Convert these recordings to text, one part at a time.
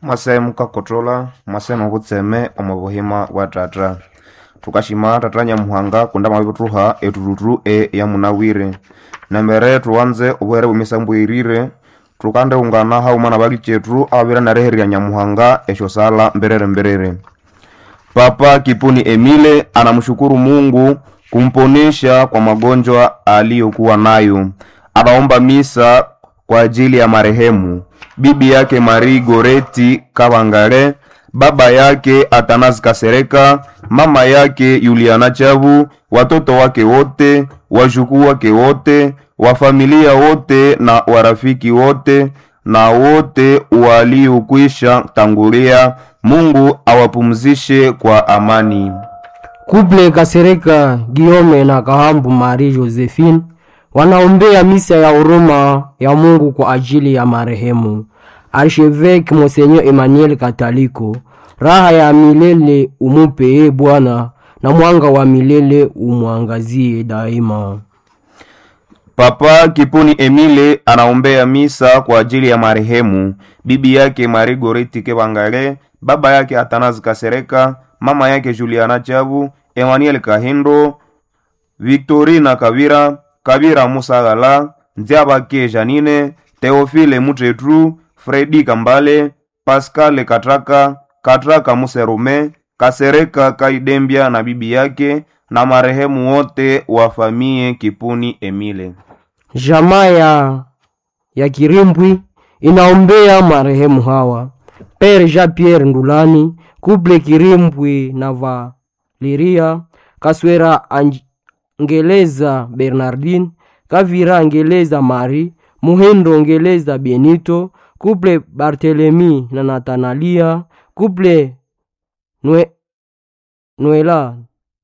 masemu kakotola masemu kutseme omu buhima bwa tata tukashima tata nyamuhanga kunda mabituha etututu e yamunawire nambere tuwanze obuhere bwemisambu irire tukande ungana hauma na bali chetu ababira nareherya nyamuhanga esho sala mberere mberere papa kipuni emile anamshukuru mungu kumponesha kwa magonjwa aliyokuwa nayo anaomba misa kwa ajili ya marehemu bibi yake Marie Goreti Kavangale, baba yake Atanazi Kasereka, mama yake Yuliana Chavu, watoto wake wote, wajukuu wake wote, wa familia wote na warafiki wote na wote waliokwisha tangulia. Mungu awapumzishe kwa amani. Kuple Kasereka Giome na Kahambu Marie Josephine wanaombea misa ya huruma ya Mungu kwa ajili ya marehemu Archevêque Monseigneur Emmanuel Kataliko. Raha ya milele umupe e Bwana, na mwanga wa milele umwangazie daima. Papa Kipuni Emile anaombea misa kwa ajili ya marehemu bibi yake Marie Goreti Kevangale, baba yake Atanazi Kasereka, mama yake Juliana Chavu, Emmanuel Kahindo, Victorina Kavira, Kavira Musagala, Nziabake Janine, Teofile Mutetru, Fredi Kambale, Pascal Katraka, Katraka Muserume, Kasereka Kaidembia na bibi yake na marehemu wote wa famie Kipuni Emile. Jamaa ya, ya Kirimbwi inaombea marehemu hawa Pere Jean Pierre Ndulani, Kuple Kirimbwi na Valeria Kaswera Angeleza Bernardine, Kavira Ngeleza Marie, Muhindo Ngeleza Benito, Kuple Barthelemy na Natanalia, Kuple Nue, Noela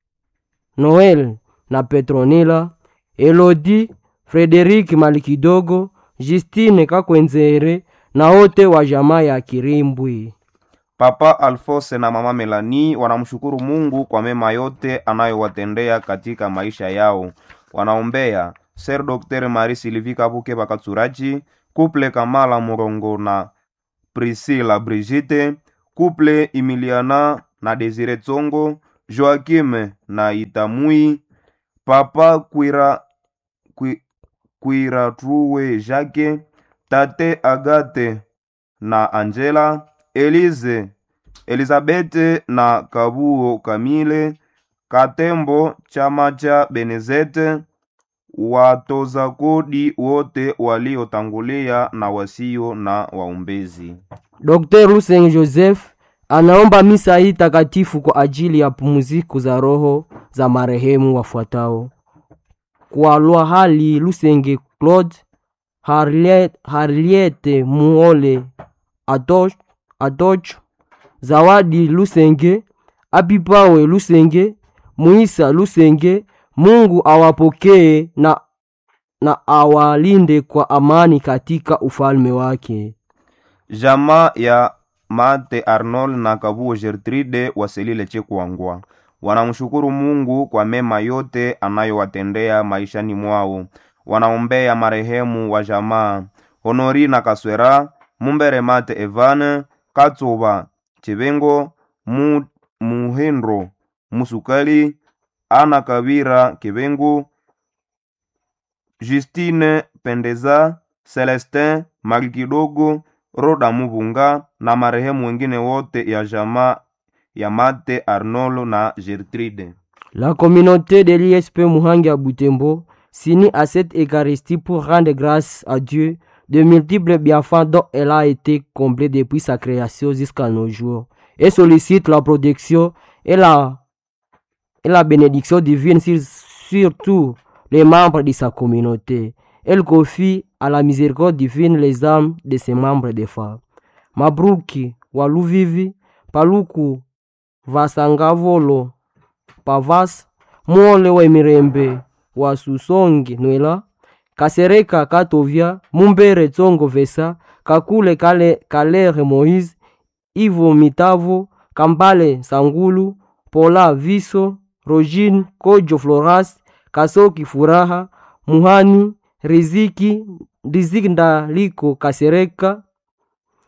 Noel na Petronila, Elodi Frederik Malikidogo, Justine Kakwenzere na wote wa jamaa ya Kirimbwi. Papa Alfose na mama Melani wanamshukuru Mungu kwa mema yote anayowatendea katika maisha yao. Wanaombea Ser Dr. Marie Sylvie Kabuke Bakatsurachi, Couple Kamala Murongo na Priscilla Brigitte, Couple Emiliana na Desire Tsongo, Joakim na Itamui, Papa Kwira Kwi- Kwiratruwe Jacques, Tate Agate na Angela, Elize, Elizabete na Kabuo Kamile, Katembo chama cha Benezete, watoza kodi wote waliotangulia na wasio na waombezi. Dr. Luseng Joseph anaomba misa hii takatifu kwa ajili ya pumziko za roho za marehemu wafuatao: kwa Lwahali Lusenge Claude, Harriet, Harriete Muole Atoch, Atoch, Zawadi Lusenge, Abipawe Lusenge, Muisa Lusenge. Mungu awapokee na, na awalinde kwa amani katika ufalme wake. Jamaa ya Mate Arnold na Kabuo Gertrude waselile Chekwangwa wanamshukuru Mungu kwa mema yote anayowatendea maishani mwao. Wanaombea marehemu wa jamaa Honori na Kaswera, Mumbere Mate Evane, Katsuba Chibengo, Mu, Muhendro Musukali, Ana Kavira Kibengu, Justine Pendeza, Celestin Magikidogo, Roda Mubunga na marehemu wengine wote ya jamaa ya Mate Arnolo na Gertrude. La communauté de l'ISP Muhangi à Butembo s'unit à cette Eucharistie pour rendre grâce à Dieu de multiples bienfaits dont elle a été comblée depuis sa création jusqu'à nos jours et sollicite la protection et la, et la bénédiction divine sur, sur tous les membres de sa communauté. Elle confie à la miséricorde divine les âmes de ses membres des femmes. Mabruki Waluvivi, Paluku Vasangavolo, Pavas, Mwole wa Mirembe wa Susongi Nwela, Kasereka Katovia, Mumbere Tsongo Vesa, Kakule Kale, Kalere Moïse, Ivo Mitavo, Kambale Sangulu, Pola Viso, Rogine Kojo Floras, Kasoki Furaha, Muhani, Riziki, Riziki Ndaliko Kasereka,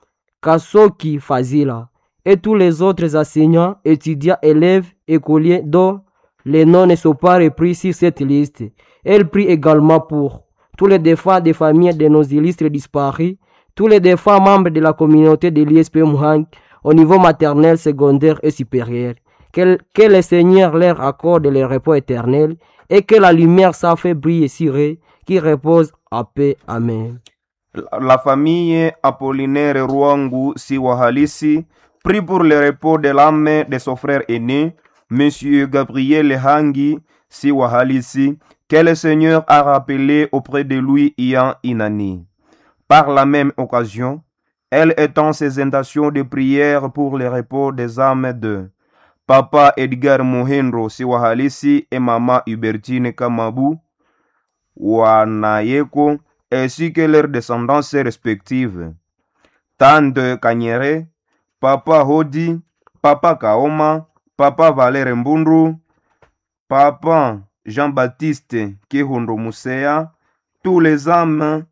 Kasoki Fazila, et tous les autres enseignants, étudiants, élèves, écoliers dont les noms ne sont pas repris sur cette liste. Elle prie également pour tous les défunts des familles de nos illustres disparus, tous les défunts membres de la communauté de l'ISP Muhang au niveau maternel, secondaire et supérieur. Que, que le Seigneur leur accorde le repos éternel et que la lumière s'en fait briller sur eux, qui repose en paix. Amen. La, la famille Apollinaire Rwangu Siwa halisi prie pour le repos de l'âme de son frère aîné, Monsieur Gabriel Hangi Siwa halisi, que le Seigneur a rappelé auprès de lui Ian Inani. Par la même occasion, elle étend ses intentions de prière pour le repos des âmes de Papa Edgar Mohenro Siwahalisi et Maman Hubertine Kamabu Wanayeko ainsi que leurs descendances respectives. Tante Kanyere, Papa Hodi, Papa Kaoma, Papa Valère Mbundu, Papa Jean-Baptiste Kihundro Musea, tous les âmes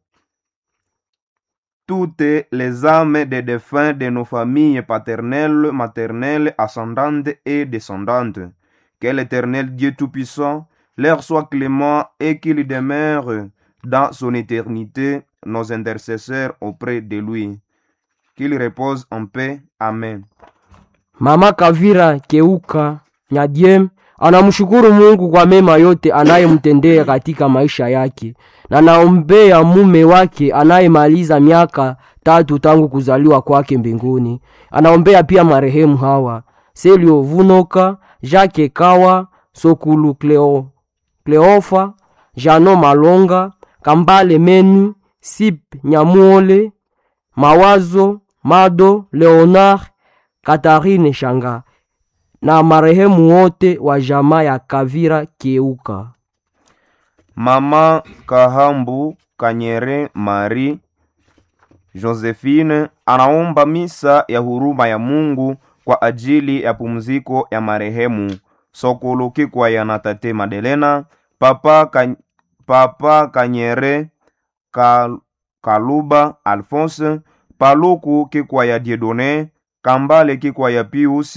toutes les âmes des défunts de nos familles paternelles, maternelles, ascendantes et descendantes. Que l'Éternel Dieu Tout-Puissant leur soit clément et qu'il demeure dans son éternité nos intercesseurs auprès de lui. Qu'il repose en paix. Amen. Mama Kavira Keuka Nyadiem anamshukuru Mungu kwa mema yote anayemtendea katika maisha yake na naombea mume wake anayemaliza miaka tatu tangu kuzaliwa kwake mbinguni. Anaombea pia marehemu hawa Selio Vunoka, Jacques Kawa, Sokulu Cleo, Cleofa, Jano Malonga, Kambale Menu, Sip Nyamuole, Mawazo Mado, Leonard, Katarine Shanga na marehemu wote wa jamaa ya Kavira Keuka. Mama Kahambu Kanyere Marie Josephine anaomba misa ya huruma ya Mungu kwa ajili ya pumziko ya marehemu Sokolo Kikwaya na Tate Madelena, Papa, Ka, Papa Kanyere Kal, Kaluba Alphonse, Paluku Kikwaya Diedone, Kambale Kikwaya Pius,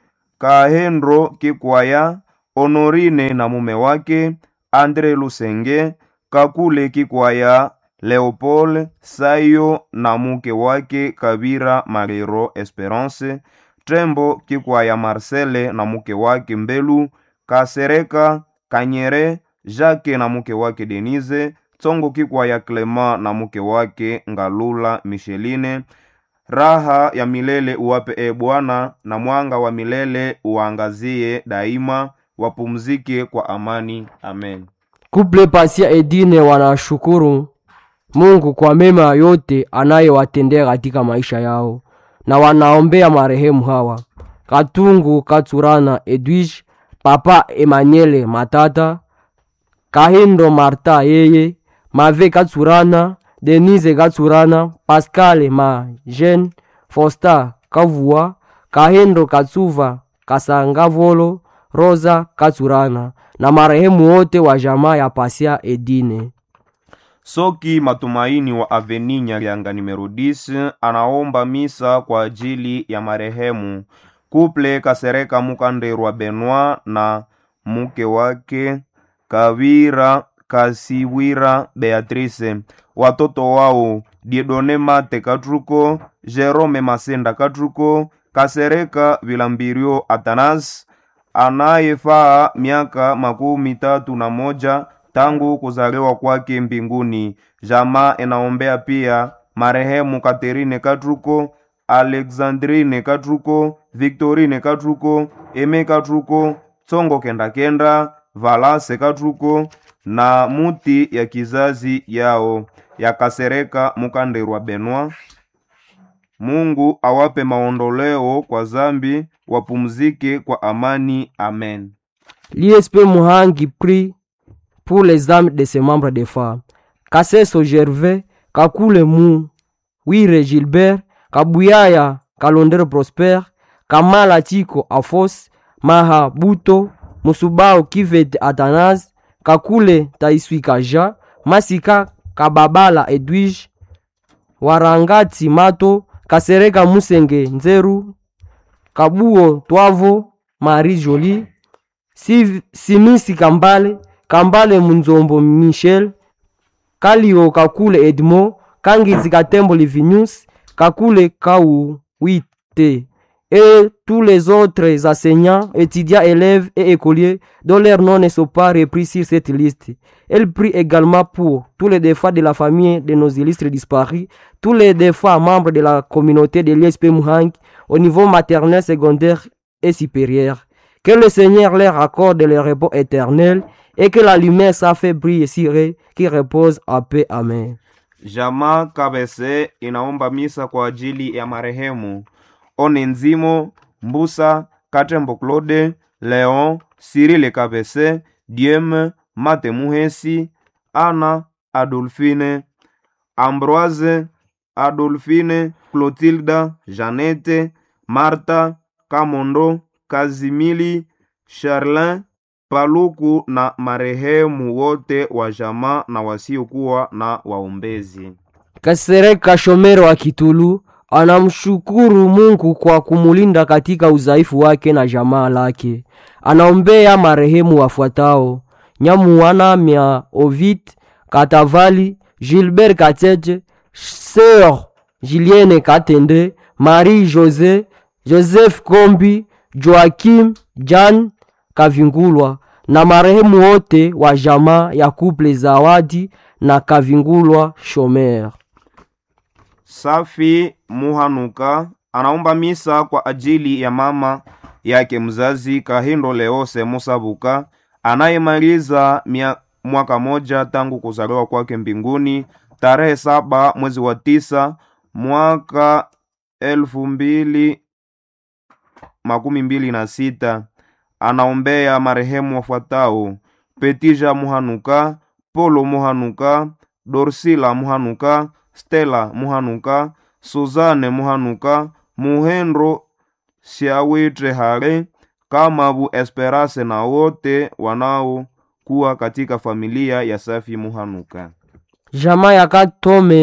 Kahendro Kikwaya, Honorine na mume wake, Andre Lusenge, Kakule Kikwaya, Leopold Sayo na mke wake Kabira Marero Esperance, Trembo Kikwaya Marcele na mke wake Mbelu, Kasereka Kanyere, Jacques na mke wake Denise, Tsongo Kikwaya Clement na mke wake Ngalula Micheline, raha ya milele uwape e Bwana, na mwanga wa milele uangazie daima, wapumzike kwa amani. Amen. Kuple Pasia Edine wanashukuru Mungu kwa mema yote anayewatendea katika maisha yao na wanaombea marehemu hawa Katungu Katsurana Edwige, Papa Emmanuel Matata, Kahindo Marta yeye, Mave Katsurana, Denise Katsurana, Pascal Majen, Fosta Kavua, Kahindo Katsuva, Kasangavolo, Rosa Katsurana na marehemu wote wa jamaa ya Pasia Edine. Soki Matumaini wa Aveni Nyarianga numero 10 anaomba misa kwa ajili ya marehemu Kuple Kasereka Mukanderwa Benoit na mke wake Kavira Kasiwira Beatrice, watoto wao Diedone Mate Katruko, Jerome Masenda Katruko, Kasereka Vilambirio Atanas anayefaa miaka makumi tatu na moja tangu kuzaliwa kwake mbinguni. Jamaa inaombea pia marehemu Katerine Katruko, Alexandrine Katruko, Victorine Katruko, Eme Katruko, Tsongo Kenda Kenda, Valase Katruko na muti ya kizazi yao ya Kasereka Mukanderwa Benoit. Mungu awape maondoleo kwa zambi, wapumzike kwa amani. Amen. L'ISP Muhangi prie pour les âmes de ses membres de femmes. Kasseso Gervais, Kakule Mou, Wire Gilbert, Kabuyaya Kalondero Prosper, Kamala Chiko Afos, Maha Buto, Musubao Kivet Atanas, Kakule Taiswi Kaja, Masika Kababala Edwige, Warangati Mato kasereka musenge nzeru kabuo twavo marie jolie Siv- simisi kambale kambale munzombo michel kalio kakule edmond kangizi katembo livinius kakule kau wite et tous les autres enseignants, étudiants, élèves et écoliers dont leurs noms ne sont pas repris sur cette liste. Elle prie également pour tous les défunts de la famille de nos illustres disparus, tous les défunts membres de la communauté de l'ISP Muhang au niveau maternel, secondaire et supérieur. Que le Seigneur leur accorde le repos éternel et que la lumière sa fait briller sur eux, qui repose en paix. Amen. Jamaa Kabese inaomba misa kwa ajili ya marehemu One Nzimo Mbusa Katembo Claude Leon Sirile Kabese Diem Mate Muhesi Ana Adolfine Ambroise Adolfine Clotilda Janete Marta Kamondo Kazimili Charlin Paluku na marehemu wote wa jamaa na wasiokuwa na waombezi. Kasereka Shomero wa Kitulu anamshukuru Mungu kwa kumulinda katika udhaifu wake na jamaa lake. Anaombea marehemu wafuatao: Nyamuana Mia Ovid Katavali, Gilbert Kateje, Sœur Julienne Katende, Marie José, Joseph Kombi, Joakim Jan Kavingulwa na marehemu wote wa jamaa ya Couple Zawadi na Kavingulwa Shomer. Safi Muhanuka anaomba misa kwa ajili ya mama yake mzazi Kahindo Leose Musabuka anayemaliza mia- mwaka moja tangu kuzaliwa kwake mbinguni tarehe saba mwezi wa tisa mwaka elfu mbili makumi mbili na sita. Anaombea marehemu wafuatao: Petija Muhanuka, Polo Muhanuka, Dorsila Muhanuka, Stella Muhanuka, Suzane Muhanuka, Muhendro Siawitre Hale, Kamabu Esperance na wote wanaokuwa katika familia ya Safi Muhanuka. Jamaa ya Katome